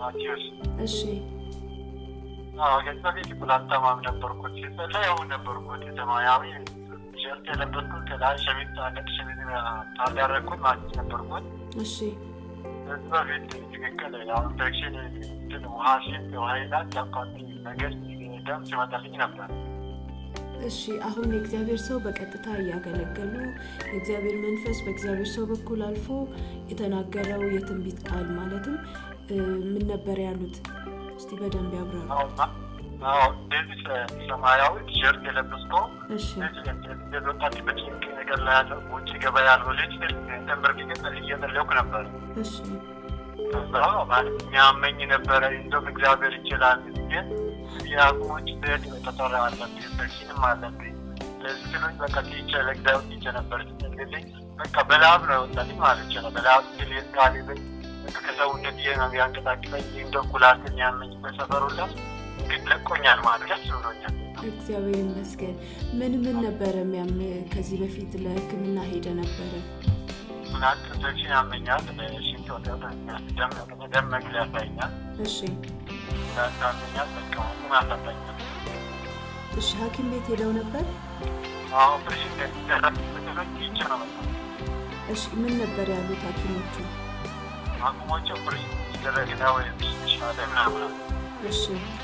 ማቴዎስ። እሺ አዎ ከዚህ በፊት ኩላሊታማም ነበርኩት። ሲጸለይ ነበርኩት ሰማያዊ ሸርት የለበስኩት ከላይ ሸሚዝ ነጭ ሸሚዝ ታዳረግኩት ማለት ነበርኩት። እሺ ከዚህ በፊት ትክክል ያው ኢንፌክሽን እንትን ውሃ ሲል ውሃ ይላል ያቋጥ ነገር ደም ሲመጣልኝ ነበር። እሺ አሁን የእግዚአብሔር ሰው በቀጥታ እያገለገሉ የእግዚአብሔር መንፈስ በእግዚአብሔር ሰው በኩል አልፎ የተናገረው የትንቢት ቃል ማለትም እ፣ ምን ነበር ያሉት? እስቲ በደንብ ያብራሩ። አዎ እንደዚህ ሰማያዊ ቲሸርት የለበስከው እሺ ወጣት በጭንቅ ነገር ላይ ያለው ውጭ ገበያ ያለው ልጅ ተንበርክኬ እየጸለይኩ ነበር። እሺ ከዛ ማለት የሚያመኝ ነበረ። እንደውም እግዚአብሔር ይችላል ግን የአቅሞች ስሄድ ተጠራ አለብኝ ኢንፌክሽንም አለብኝ። ለዚህ ስሉኝ በቃ ቲቸ ለእግዚአብሔር ቲቸ ነበር ስትልልኝ በቃ በላብ ነው የወጣልኝ ማለት ይችላል። በላብ ስል የስካሊብኝ ከሰውነት ይሄ ነው ያንቀጣቅጠኝ እንደ ኩላሊት የሚያመኝ በሰፈሩላ ግን ለቆኛል ማለት ደስ ብሎኛል። እግዚአብሔር ይመስገን። ምን ምን ነበረ የሚያም ከዚህ በፊት ለሕክምና ሄደ ነበረ? ኩላሊት ኢንፌክሽን ያመኛል። ሽንት ወጣኛል። ደም ደም መግቢያ ያሳይኛል። እሺ ኩላሊት ያመኛል። በቃ ሁሉም ያሳጣኛል። እሺ ሐኪም ቤት ሄደው ነበር? አሁን ኦፕሬሽን የሚደረግ ምትሎች ይቼ ነው መጣ እሺ ምን ነበር ያሉት ሐኪሞቹ? አቅሞች ኦፕሬሽን ሲደረግ ነው ወይም ይሻለ ምናምን እሺ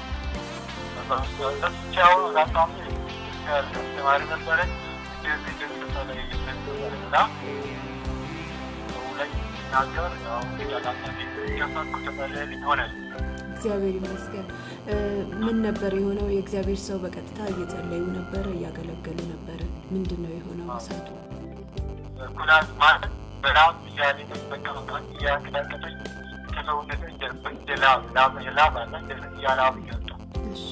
ብቻው በጣም ተማሪ ነበረ እንደዚህ ድምፅ ላይ እና ሰው ላይ ሲናገር ያው ከፈኩ ተመለልኝ ሆነ እግዚአብሔር ይመስገን። እ፣ ምን ነበር የሆነው? የእግዚአብሔር ሰው በቀጥታ እየጸለዩ ነበረ፣ እያገለገሉ ነበረ። ምንድን ነው የሆነው እሳቱ? ኩላሊት ማለት በላብ እያለ በቃ በቃ እያንቀጠቀጠኝ ከሰውነት እንደ ላብ ላብ ላብ አለ እንደዚህ እያላብ እያወጣ እሺ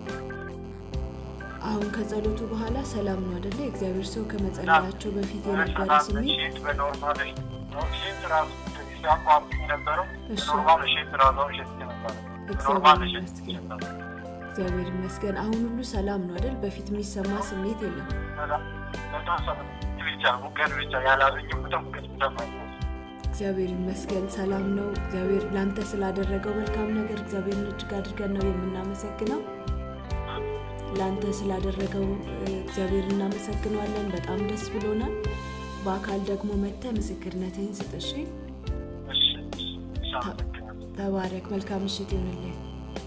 አሁን ከጸሎቱ በኋላ ሰላም ነው አደለ? የእግዚአብሔር ሰው ከመጸለያቸው በፊት የነበረ ስሜት ሼት በኖርማል ሼት ራሱ ሲያቋርጥ የነበረው እሺ። ኖርማል ሼት ራሱ ሼት ነበረ እግዚአብሔር ኖርማል ሼት ይመስገን። ነበረ እግዚአብሔር ይመስገን። አሁን ሁሉ ሰላም ነው አደል? በፊት የሚሰማ ስሜት የለም። በጣም ሰ ብቻ ሙቀት ብቻ ያላገኘ በጣም ሙቀት ይሰማኛል። እግዚአብሔር ይመስገን ሰላም ነው። እግዚአብሔር ለአንተ ስላደረገው መልካም ነገር እግዚአብሔርን እጅግ አድርገን ነው የምናመሰግነው። ለአንተ ስላደረገው እ፣ እግዚአብሔር እናመሰግነዋለን። በጣም ደስ ብሎናል። በአካል ደግሞ መጥተህ ምስክርነትህን ስጥ። እሺ፣ እሺ እሺ አመሰግናለሁ። ተባረክ። መልካም ምሽት ይሆንልህ።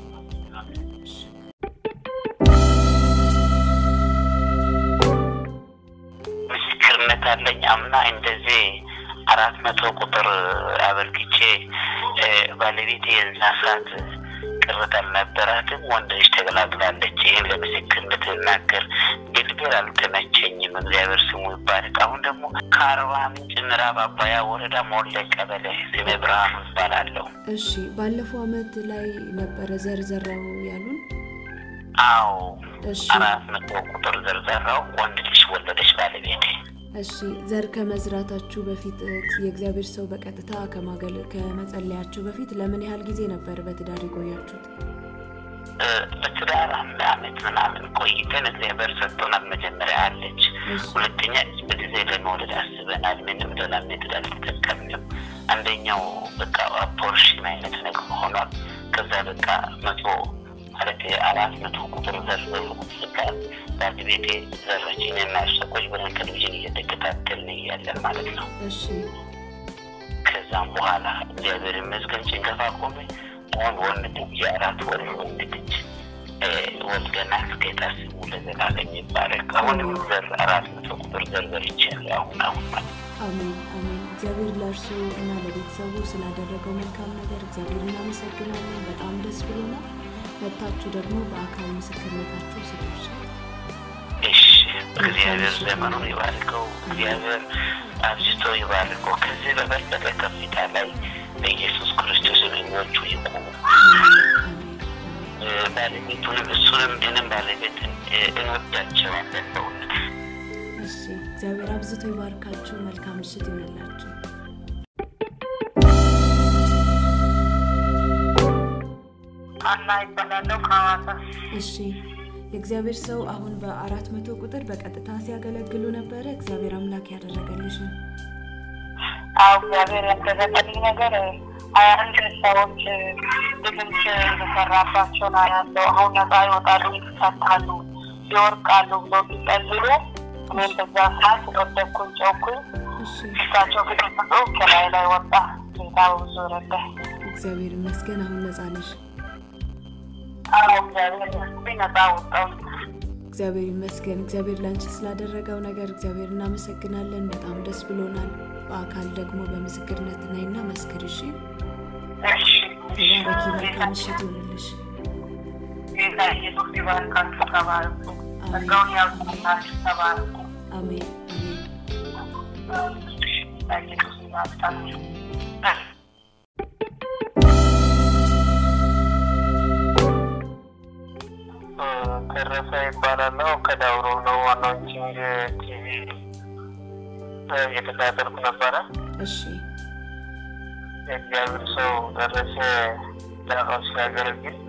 ምስክርነት አለኝ። አምና እንደዚህ አራት መቶ ቁጥር አበርክቼ እ፣ ባለቤቴ የዛ ሰዓት ቅርበት አልነበራትም። ወንድ ልጅ ተገላግላለች። ይህን ለምስክርነት ልናገር ግልግል አልተመቸኝም። እግዚአብሔር ስሙ ይባረክ። አሁን ደግሞ ከአርባ ምንጭ ምዕራብ አባያ ወረዳ ሞለ ቀበሌ ስሜ ብርሃኑ ይባላለሁ። እሺ፣ ባለፈው አመት ላይ ነበረ ዘርዘራው ያሉን። አዎ እሺ አራት መቶ ቁጥር ዘርዘራው ወንድ ልጅ ወለደች ባለቤቴ። እሺ ዘር ከመዝራታችሁ በፊት እ፣ የእግዚአብሔር ሰው በቀጥታ ከማገል ከመጸለያችሁ በፊት ለምን ያህል ጊዜ ነበር በትዳር የቆያችሁት? እ፣ በትዳር አንድ አመት ምናምን ቆይተን እግዚአብሔር ሰጥቶናል። መጀመሪያ አለች፣ እሺ ሁለተኛ በጊዜ ለመውለድ አስበናል። ምንም ሌላ ሜትድ አልተጠቀምንም። አንደኛው በቃ አፖርሽን አይነት ነገር ሆኗል። ከዛ በቃ መቶ ማለት አራት መቶ ቁጥር ዘር በቃ ባለቤቴ ዘረችኝ እና ሰቆች ብለን ቴሌቪዥን እየተከታተልን እያለን ማለት ነው። እሺ ከዛም በኋላ እግዚአብሔር ይመስገን ጭንገፋ ቆመ። አሁን ወንድ የአራት ወር ወንድ ልጅ እ፣ ወልደናል። ጌታ ስሙ ለዘላለም ይባረክ። አሁንም ዘር አራት መቶ ቁጥር ዘር ዘርቻለሁ። አሁን አሁን ማለት ነው። አሜን አሜን። እግዚአብሔር ለእርሱ እና ለቤተሰቡ ስላደረገው መልካም ነገር እግዚአብሔር እናመሰግናለን። በጣም ደስ ብሎናል። መታችሁ ደግሞ በአካል ምስክርነታችሁ ስቶች እሺ እግዚአብሔር ዘመኑን ይባርከው። እግዚአብሔር አብዝቶ ይባርከው። ከዚህ በበለጠ ከፍታ ላይ በኢየሱስ ክርስቶስ እግሮቹ ይቁሙ። አሜን እ፣ ባለቤቱንም እሱንም እኔም ባለቤትን እ፣ እንወዳቸዋለን በእውነት እሺ እግዚአብሔር አብዝቶ ይባርካችሁ። መልካም ምሽት ይሆንላችሁ። አና ይባላለሁ ከሐዋሳ። እሺ የእግዚአብሔር ሰው አሁን በአራት መቶ ቁጥር በቀጥታ ሲያገለግሉ ነበረ። እግዚአብሔር አምላክ ያደረገልሽ ነው። አዎ እግዚአብሔር ያደረገልኝ ነገር ሀያ አንድ ሰዎች ድግምት የተሰራባቸው ነው ያለው። አሁን ነፃ ይወጣሉ፣ ይፈታሉ፣ ይወርቃሉ ብሎ ቢጸልዩ እኔም በዛ ሰዓት ወደኩኝ፣ ጨውኩኝ። እሺ ፊታቸው ግጥምጡ ከላይ ላይ ወጣ። ጌታ ብዙ ረዳኝ። እግዚአብሔር ይመስገን አሁን ነፃ ነሽ። አዎ እግዚአብሔር ይመስገን ነፃ ወጣሁ። እግዚአብሔር ይመስገን። እግዚአብሔር ላንቺ ስላደረገው ነገር እግዚአብሔር እናመሰግናለን። በጣም ደስ ብሎናል። በአካል ደግሞ በምስክርነት ነይና መስክር። እሺ እሺ እሺ። ተባረኪ። መልካም ምሽት ይሁንልሽ። ጌታ ኢየሱስ ይባርካችሁ። ተባረኩ። ጸጋውን ያብዛላችሁ። ተባረኩ። አሜን አሜን። ጌታ ኢየሱስ ይባርካችሁ። ተረፈ ይባላለው ከዳውሮ ነው። ዋናዎችንግ ቲቪ እየተከታተልኩ ነበረ። እሺ የእግዚአብሔር ሰው ደረሰ ዳራው ሲያገለግል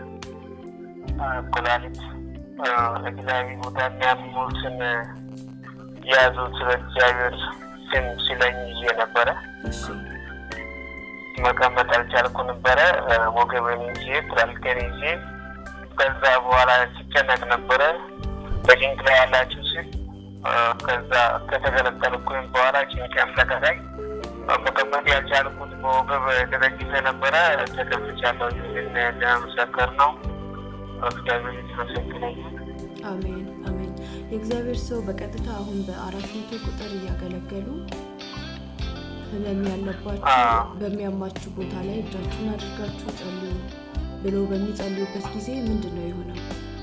ኩላሊት እግዚአብሔር ቦታ የሚያሙትን የያዙት በእግዚአብሔር ስም ሲለኝ ይዤ ነበረ። እሺ መቀመጥ አልቻልኩ ነበረ። ወገቤን ይዤ ኩላሊቴን ይዤ ከዛ በኋላ ሲጨነቅ ነበረ። በጭንቅ ላይ ያላችሁ ሲል ከዛ ከተገለጠልኩኝ በኋላ ጭንቅም ተከታይ መቀመጥ ያልቻልኩት በወገብ ተደግፌ ነበረ። ተቀምጫለሁ። ይህን ለመሰከር ነው። እግዚአብሔር የተመሰገነ ይሁን። አሜን አሜን። የእግዚአብሔር ሰው በቀጥታ አሁን በአራት መቶ ቁጥር እያገለገሉ ህመም ያለባችሁ አዎ። በሚያማችሁ ቦታ ላይ እጃችሁን አድርጋችሁ ጸልዩ ብሎ በሚጸልዩበት ጊዜ ምንድን ነው የሆነው?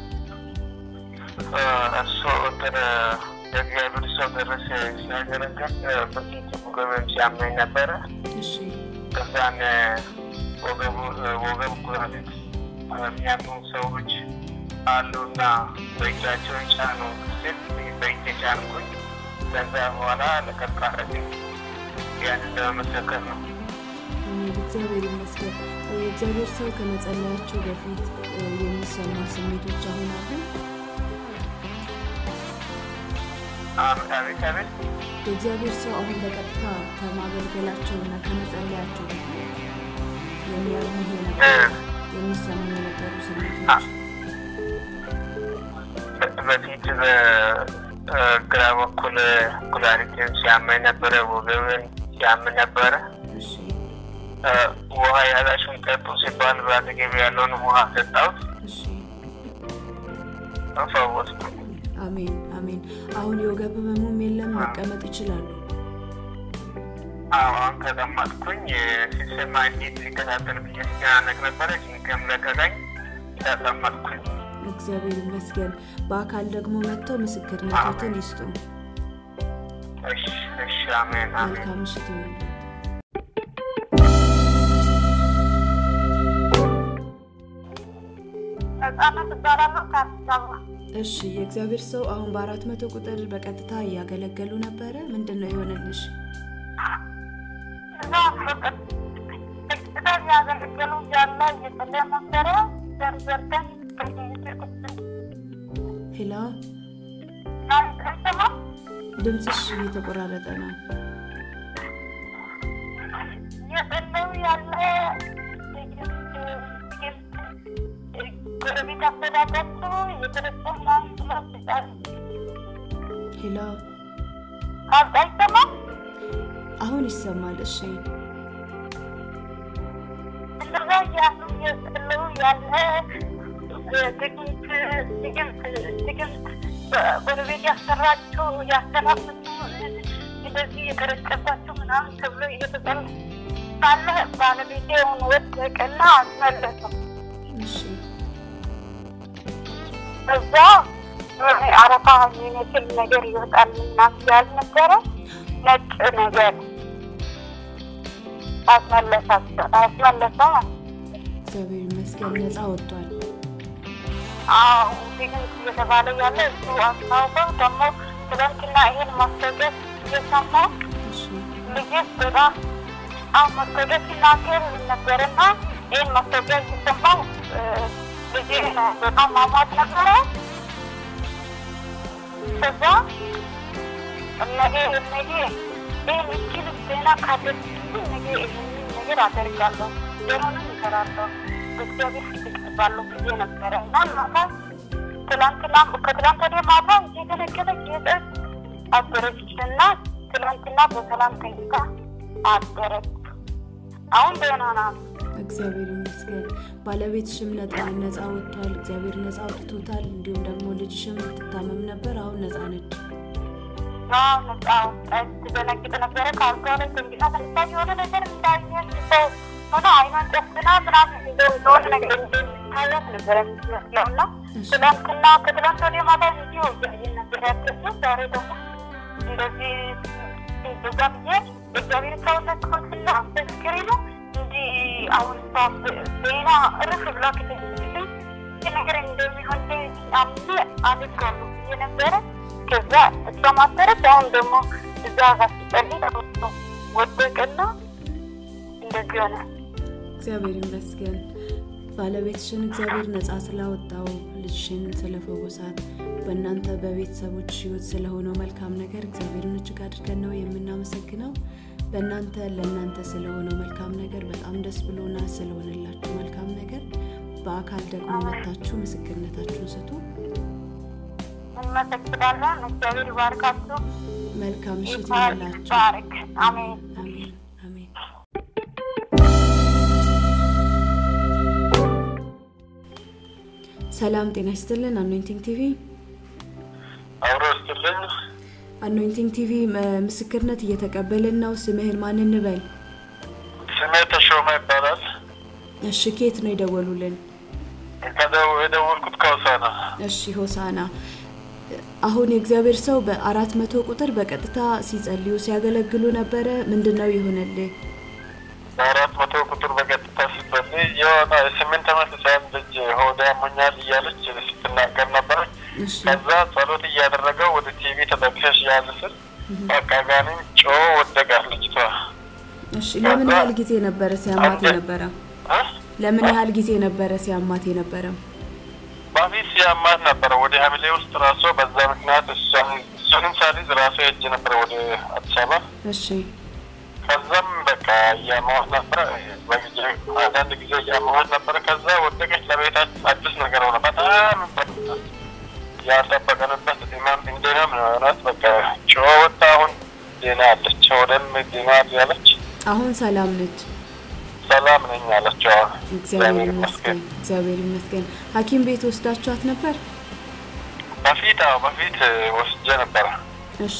እሱ እንትን የእግዚአብሔር ሰው ደረሰ ሲያገለግል በፊት ወገቤም ሲያመኝ ነበረ። እሺ ከዛን ወገቡ ወገብ ኩላሊት የሚያሙ ሰዎች አሉና በእጃቸው ጫኑ ስል በእጅ ጫንኩኝ። ከዛ በኋላ ለቀቃረግ ያንን ለመመሰከር ነው። አሜን። እግዚአብሔር ይመስገን። የእግዚአብሔር ሰው ከመጸለያቸው በፊት እ፣ የሚሰማ ስሜቶች አሁን አሉ? አሜን፣ አቤት አቤት። የእግዚአብሔር ሰው አሁን በቀጥታ ከማገልገላቸው እና ከመጸለያቸው በፊት የሚያርሙ የነበሩ የሚሰሙ የነበሩ ስሜቶች በፊት በግራ በኩል ኩላሊትን ሲያመኝ ነበረ፣ ወገብን ሲያምን ነበረ። እሺ ውሃ ያላችሁን ጠጡ ሲባል በአጠገቤ ያለውን ውሃ ሰጣሁት፣ እሺ ፈወስኩ። አሜን አሜን። አሁን የወገብ ህመሙም የለም፣ መቀመጥ ይችላሉ። አሁን ተቀመጥኩኝ። ሲሰማ እንዴት ሊከታተል ብዬ ሲጨናነቅ ነበረ። ጭንቅም ለቀቀኝ፣ ተቀመጥኩኝ። እግዚአብሔር ይመስገን። በአካል ደግሞ መጥተው ምስክርነቶትን ይስጡ። እሺ እሺ፣ አሜን አሜን። መልካም ምሽት ይሁንልዎት። ነጻነት እባላለሁ ከአዲስ አበባ። እሺ የእግዚአብሔር ሰው አሁን በአራት መቶ ቁጥር በቀጥታ እያገለገሉ ነበረ። ምንድን ነው የሆነልሽ? እዛ ፍቅር ፍቅር ያገለገሉ ያለ እየጸለየ ነበረ። ዘርዘርተን ሄሎ፣ አይሰማም ድምፅሽ እየተቆራረጠ ነው። እየጸለዩ ያለ ጎረቤት አስተዳዳቸው የተረሰና ስላስጣል ሄሎ፣ አይሰማም አሁን ይሰማል። እሺ እንደዛ ያሉ እየጸለዩ ያለ ድግምት ድግምት ድግምት ጎረቤት ያሰራቸው ያሰራበት እንደዚህ የተረጨባቸው ምናምን ተብሎ እየተጸለ ሳለ ባለቤቴውን ወደቀና አስመለሰው። እሺ እዛ አረፋ የሚመስል ነገር ይወጣል ምናምን ያልነበረ ነጭ ነገር አስመለሳቸው አስመለሰው ማለት ነው። እግዚአብሔር ይመስገን ነፃ ወጥቷል። አዎ ድግምት እየተባለ ያለ እሱ አስታውቀው ደግሞ ትናንትና ይሄን ማስታወቂያ እየሰማሁ እሺ ልጅ በጣም አሁን ማስታወቂያ ሲናገር ነበርና ይህን ማስታወቂያ እየሰማሁ ልጅ በጣም ማሟት ነበረ። ከዛ ነገ ነገ ይህን እችል ዜና ካደረግኩ ነገ ይህንን ነገር አደርጋለሁ፣ ደሆንም እሰራለሁ፣ በእግዚአብሔር ፊት እቀርባለሁ ብዬ ነበረ እና ማታ ትላንትና ከትላንት ወዲያ ማታ እየገለገለች የጠጥ አደረች እና ትላንትና በሰላም ተኝታ አደረች። አሁን ደህና ናት። እግዚአብሔር ይመስገን። ባለቤትሽም ነፃ ነፃ ወጥቷል። እግዚአብሔር ነፃ አውጥቶታል። እንዲሁም ደግሞ ልጅሽም ትታመም ነበር፣ አሁን ነፃ ነች። አዎ፣ ነፃ ወጣች። ትደነግጥ ነበረ። ከአልጋ ላይ ተንግጣ ተነሳ። የሆነ ነገር እንዳየች ሰው ሆነ አይኗን ጨፍና ምናምን የሆነ ነገር እንደሚታያት ነበረ የምትመስለው እና እሺ። ትላንትና ከትላንት ወዲያ ማታ እንዲሁ እያየን ነበር ያደረችው። ዛሬ ደግሞ እንደዚህ እንደዛ ብዬ እግዚአብሔር ሰውነት ኮንስና አስመስክሬ ነው እንዲህ አሁን እሷ ዜና እርፍ ብላ ከተችልኝ ይህ ነገር እንደሚሆን አምኜ አድርጋለሁ ብዬ ነበረ። ከዛ እሷ ማሰረች። አሁን ደግሞ እዛ ጋር ሲጸልይ ተመቶ ወደቀና እንደዚህ ሆነ። እግዚአብሔር ይመስገን። ባለቤትሽን እግዚአብሔር ነፃ ስላወጣው ልጅሽን ስለፈወሳት በእናንተ በቤተሰቦች ህይወት ስለሆነው መልካም ነገር እግዚአብሔርን እጅግ አድርገን ነው የምናመሰግነው። በእናንተ ለእናንተ ስለሆነው መልካም ነገር በጣም ደስ ብሎና ስለሆነላችሁ መልካም ነገር በአካል ደግሞ መታችሁ ምስክርነታችሁን ስጡ። እንመሰግናለን። እግዚአብሔር ይባርካችሁ። መልካም ምሽት ይባርክ ይሆንላችሁ። ይባርክ። አሜን። አሜን አሜን። ሰላም ጤና ይስጥልን። አኖይንቲንግ ቲቪ አብሮ ስትልኝ አኖይንቲንግ ቲቪ ም- ምስክርነት እየተቀበልን ነው። ስምህን ማን እንበል? ስሜ ተሾመ ይባላል። እሺ፣ ኬት ነው የደወሉልን? ከደው- የደወልኩት ከውሳና እሺ፣ ሆሳና። አሁን የእግዚአብሔር ሰው በአራት መቶ ቁጥር በቀጥታ ሲጸልዩ ሲያገለግሉ ነበረ። ምንድን ነው ይሆንልህ? በአራት መቶ ቁጥር በቀጥታ ስትጸልይ የሆነ የስምንት ዓመት ህፃን ልጅ ሆዴ ያሞኛል እያለች ስትናገር ነበረች። እሺ ከዛ ጸሎት እያደረገው ወደ ቲቪ ተጠቅሰሽ ያዝ ስል በቃ ጋኔን ጮ ወደቃት ልጅቷ። እሺ። ለምን ያህል ጊዜ ነበረ ሲያማት የነበረው? እ? ለምን ያህል ጊዜ ነበረ ሲያማት የነበረው? በፊት ሲያማት ነበረ ወደ ሐምሌ ውስጥ ራሷ በዛ ምክንያት እሷን እሱንም ሳሊዝ ራሷ ሄጄ ነበረ ወደ አዲስ አበባ። እሺ ከዛም በቃ እያማዋት ነበረ በጊዜ አንዳንድ ጊዜ እያማዋት ነበረ። ከዛ ወደቀች። ለቤታችን አዲስ ነገር ሆነ። በጣም ያልጠበቀንበት ኢማም እንደናም ነው የሆናት። በቃ ጮኸ ወጣ። አሁን ዜና አለች ወደም ዜና ያለች አሁን ሰላም ነች። ሰላም ነኝ አለችው። አሁን እግዚአብሔር ይመስገን፣ እግዚአብሔር ይመስገን። ሐኪም ቤት ወስዳችኋት ነበር? በፊት አዎ በፊት ወስጄ ነበረ። እሺ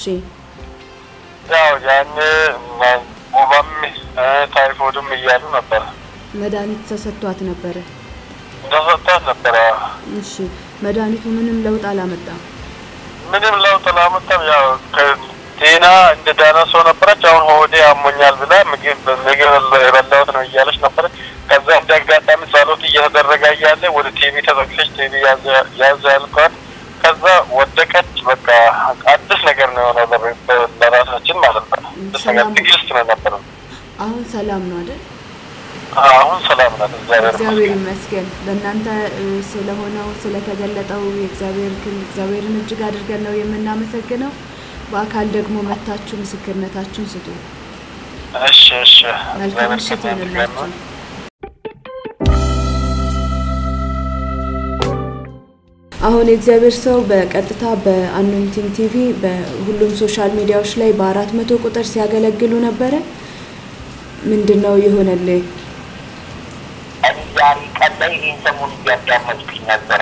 ያው ያኔ ወባም ታይፎድም እያሉ ነበረ መድኃኒት ተሰጥቷት ነበረ። እንደሰጣት ነበረ። እሺ መድኃኒቱ ምንም ለውጥ አላመጣም። ምንም ለውጥ አላመጣም። ያው ጤና እንደ ዳነ ሰው ነበረች። አሁን ሆዴ አሞኛል ብላ ምግብ ምግብ የበላሁት ነው እያለች ነበረች። ከዛ እንደ አጋጣሚ ጸሎት እየተደረገ እያለ ወደ ቲቪ ተጠቅሰች ቲቪ ያዘ ያልኳት። ከዛ ወደቀች። በቃ አዲስ ነገር ነው የሆነው ለቤ- ለራሳችን ማለት ነው። አዲስ ነገር ሰላም። ትግስት ነው የነበረው። አሁን ሰላም ነው አይደል? አሁን ሰላም ናት። እግዚአብሔር እግዚአብሔር ይመስገን። ይመስገን። በእናንተ እ፣ ስለሆነው ስለተገለጠው የእግዚአብሔር ክን እግዚአብሔርን እጅግ አድርገን ነው የምናመሰግነው። በአካል ደግሞ መታችሁ ምስክርነታችሁን ስጡ። እሺ እሺ። መልካም እግዚአብሔር ምሽት ከእናንተ ጋር ይሆንላችሁ። ነው። አሁን የእግዚአብሔር ሰው በቀጥታ በአኖይንቲንግ ቲቪ በሁሉም ሶሻል ሚዲያዎች ላይ በአራት መቶ ቁጥር ሲያገለግሉ ነበረ። ምንድን ነው የሆነልህ? እኔ ዛሬ ቀን ላይ ይህን ሰሞን እያዳመጥኩኝ ነበረ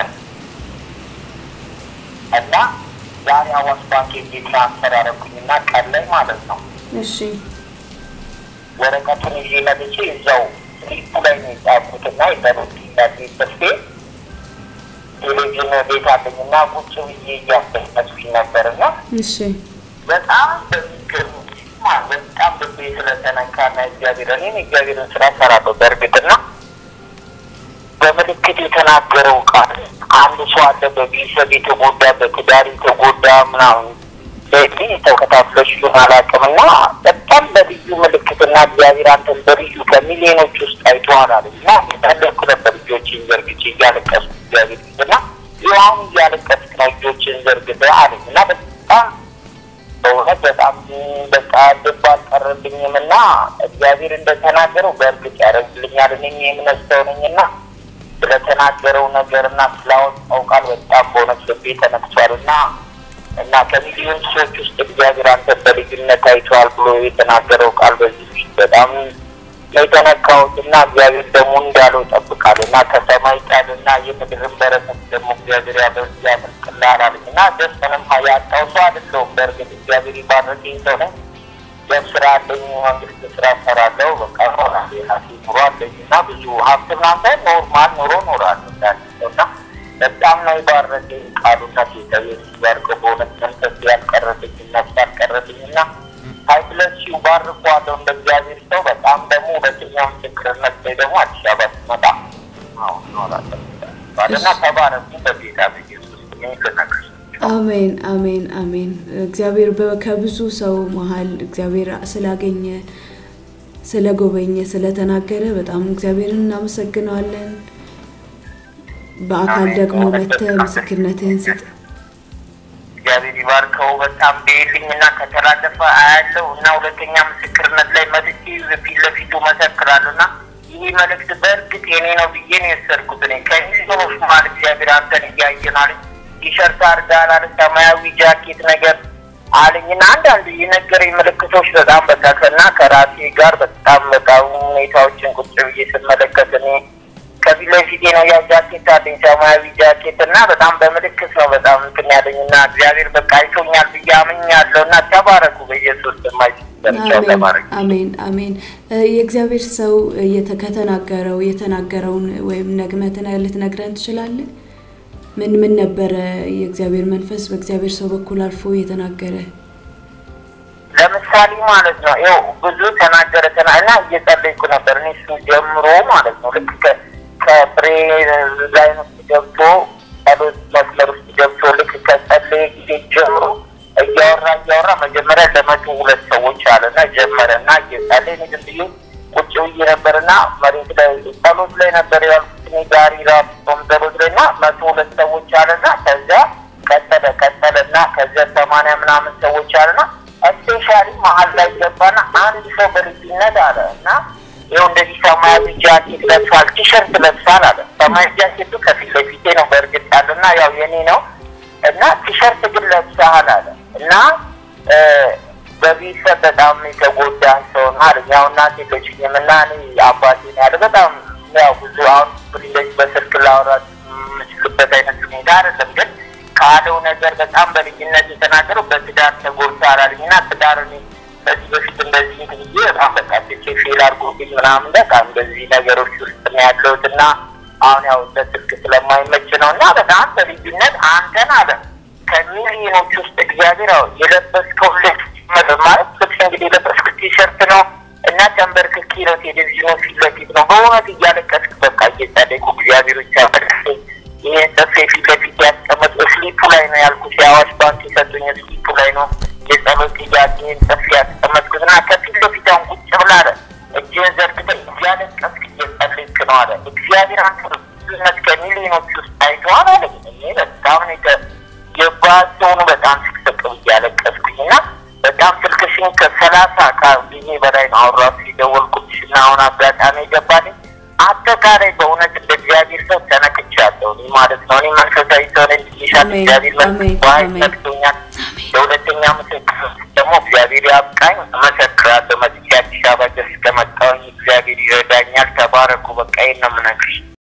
እና ዛሬ አዋሽ ባንክ ሄጄ ትራንስፈር ያደረኩኝና ቀን ላይ ማለት ነው እሺ ወረቀቱን ይዤ መጥቼ እዛው ስሊፑ ላይ ነው የጻፍኩትና የጸሎት ጥያቄ ጽፌ ቴሌቪዥን ቤት አለኝና ቁጭ ብዬ እያስደመጥኩኝ ነበርና እሺ በጣም በሚገርም ማ በጣም ልቤ ስለተነካና እግዚአብሔር እኔም እግዚአብሔርን ስራ ሰራለሁ በእርግጥና በምልክት የተናገረው ቃል አንድ ሰው አለ በቤተሰብ የተጎዳ በትዳር የተጎዳ ምናምን በዚህ ተከታትለሽ ይሆን አላውቅምና በጣም በልዩ ምልክትና እግዚአብሔር አንተን በልዩ ከሚሊዮኖች ውስጥ አይተዋል አለ እና የታለኩ ነበር ልጆችን ዘርግቼ እያለቀሱ እግዚአብሔር ፊትና ይሁን እያለቀስክ ነው ልጆችን ዘርግተ አለኝ እና በጣም በእውነት በጣም በቃ ልብ አልቀረብኝም እና እግዚአብሔር እንደተናገረው በእርግጥ ያደርግልኛል። እኔም የእምነት ሰው ነኝና ስለተናገረው ነገር እና ስላወጣው ቃል በጣም በእውነት ልቤ ተነክቷል እና እና ከሚሊዮን ሰዎች ውስጥ እግዚአብሔር አንተ በልዩነት አይተዋል ብሎ የተናገረው ቃል በዚህ ፊት በጣም ነው የተነካሁት እና እግዚአብሔር ደግሞ እንዳለው ጠብቃለሁ እና ከሰማይ ቃል እና የምድርን በረከት ደግሞ እግዚአብሔር ያመልቅልሃል አለኝ እና ደስ ምንም ያጣው ሰው አይደለሁም። በእርግጥ እግዚአብሔር ይባረከኝ ሰው ነኝ። ስራ አለኝ፣ መንግስት ስራ ሰራለሁ። በቃ ሆናል የራሴ ኑሮ አለኝ እና ብዙ ሀብት ምናምን ኖርማል ኑሮ ኖራለሁ እንዳለው እና በጣም ነው የባረከኝ ቃሉና ጌታ የሚባርከው በእውነት መንፈስ ያልቀረልኝ ነፍስ ያልቀረልኝ እና ሀይብለሲው ባርኳለሁ እንደ እግዚአብሔር ሰው። በጣም ደግሞ ሁለተኛ ምስክርነት ላይ ደግሞ አዲስ አበባ ስመጣ አሁን እኖራለሁ ባለና ተባረኩ በጌታ በኢየሱስ ልነግርሽ አሜን አሜን አሜን። እግዚአብሔር በ- ከብዙ ሰው መሀል እግዚአብሔር ስላገኘ ስለጎበኘ ስለተናገረ በጣም እግዚአብሔርን እናመሰግነዋለን። በአካል ደግሞ መጥተህ ምስክርነትህን ስጥ። እግዚአብሔር ይባርከው። በጣም ቤልኝ እና ከተላለፈ አያለው እና ሁለተኛ ምስክርነት ላይ መጥቼ ፊት ለፊቱ መሰክራለሁ እና ይህ መልእክት በእርግጥ የኔ ነው ብዬ ነው የወሰድኩት። እኔ ከሚሊዮኖች መሀል እግዚአብሔር አንተን እያየን አለኝ። ቲሸርት አድርገሃል አለ፣ ሰማያዊ ጃኬት ነገር አለኝ እና አንዳንድ የነገረኝ ምልክቶች በጣም በቃ ከና ከራሴ ጋር በጣም በቃ ሁኔታዎችን ቁጭ ብዬ ስመለከት እኔ ከፊት ለፊቴ ነው ያ ጃኬት አለኝ ሰማያዊ ጃኬት እና በጣም በምልክት ነው በጣም እንትን ያለኝ እና እግዚአብሔር በቃ አይቶኛል ብዬ አምኛለሁ እና ተባረኩ በኢየሱስ የማይቻው አሜን ተባረኩ። አሜን አሜን። እ፣ የእግዚአብሔር ሰው እየተ- ከተናገረው የተናገረውን ወይም ነግመትን ልትነግረን ትችላለህ? ምን ምን ነበረ የእግዚአብሔር መንፈስ በእግዚአብሔር ሰው በኩል አልፎ የተናገረ? ለምሳሌ ማለት ነው ይኸው ብዙ ተናገረ ተና እና እየጸለይኩ ነበር እኔ እሱ ጀምሮ ማለት ነው ልክ ከ- ከፍሬ ላይን ውስጥ ገብቶ ጸሎት መስመር ውስጥ ገብቶ ልክ ከጸለየ ጊዜ ጀምሮ እያወራ እያወራ መጀመሪያ ለመቶ ሁለት ሰዎች አለ እና ጀመረ እና እየጸለይ እኔ ዝም ብዬ ቁጭ ብዬ ነበር እና መሬት ላይ ጸሎት ላይ ነበር ያልኩት እኔ ጋሪ ራሱ ጾም ጸሎት ላይ እና መቶ ሁለት ሰዎች አለ እና ከዚያ ቀጠለ ቀጠለ እና ከዚያ ሰማንያ ምናምን ሰዎች አለና ስፔሻሊ መሀል ላይ ገባና አንድ ሰው በልዩነት አለ እና ይኸው እንደዚህ ሰማያዊ ጃኬት ለብሷል፣ ቲሸርት ለብሷል አለ። ሰማያዊ ጃኬቱ ከፊት ለፊቴ ነው በእርግጥ ያለ እና ያው የኔ ነው እና ቲሸርት ግን ለብሰሃል አለ እና እ፣ በቤተሰብ በጣም የተጎዳ ሰው ነው አለ። ያው እናቴ የለችኝም እና እኔ አባቴ ነው ያለ በጣም ያው ብዙ አሁን እንደዚህ በስልክ ላወራት የምችልበት አይነት ሁኔታ አይደለም ግን ካለው ነገር በጣም በልጅነት የተናገረው በትዳር ተጎድተሃል አለኝ እና ትዳር እኔ በዚህ በፊት እንደዚህ እንትን ብዬ በጣም በቃ ትቼ ፌል አድርጎብኝ ምናምን በቃ እንደዚህ ነገሮች ውስጥ ነው ያለሁት እና አሁን ያው በስልክ ስለማይመች ነው እና በጣም በልዩነት አንተን አለ ከሚሊዮኖች ውስጥ እግዚአብሔር ያው የለበስከው ልብስ ጭምር ማለት ልብስ እንግዲህ የለበስኩት ቲሸርት ነው እና ተንበርክኬ ነው ቴሌቪዥኑ ፊት ለፊት ነው በእውነት እያለቀስክ በቃ እየጸለይኩ እግዚአብሔሮች ያበረከኝ ይህን ጽፌ ፊት ለፊት ያስቀመጥ ስሊፑ ላይ ነው ያልኩት የአዋሽ ባንክ የሰጡኝ ስሊፑ ላይ ነው የጸሎት ጥያቄን ጽፌ ያስቀመጥኩት እና ከፊት ለፊት አሁን ቁጭ ብላ አለ እጅህን ዘርግተህ እያለቀስክ እየጸለይክ ነው አለ እግዚአብሔር አንተ ብዙነት ከሚሊዮኖች ውስጥ አይተዋል አለ እኔ በጣም ነው የተ- የባሰውን በጣም ስቅስቅ ብዬ ያለቀስኩኝ እና በጣም ስልክሽን ከሰላሳ ጊዜ በላይ ነው አሁን ራሱ የደወልኩልሽ እና አሁን አጋጣሚ የገባልኝ አጠቃላይ በእውነት እንደ እግዚአብሔር ሰው ተነክቻለሁ እኔ ማለት ነው። እኔ መንፈሳዊ ሰው ነኝ ብዬሻለሁ። አሜን፣ እግዚአብሔር አሜን፣ መንፈስ በኃይል አሜን። ነክቶኛል። ለሁለተኛ ምስክር ደግሞ እግዚአብሔር ያብቃኝ፣ እመሰክራለሁ። መጥቼ አዲስ አበባ ድረስ ከመጣሁኝ እግዚአብሔር ይረዳኛል። ተባረኩ። በቃ ይሄን ነው የምነግርሽ።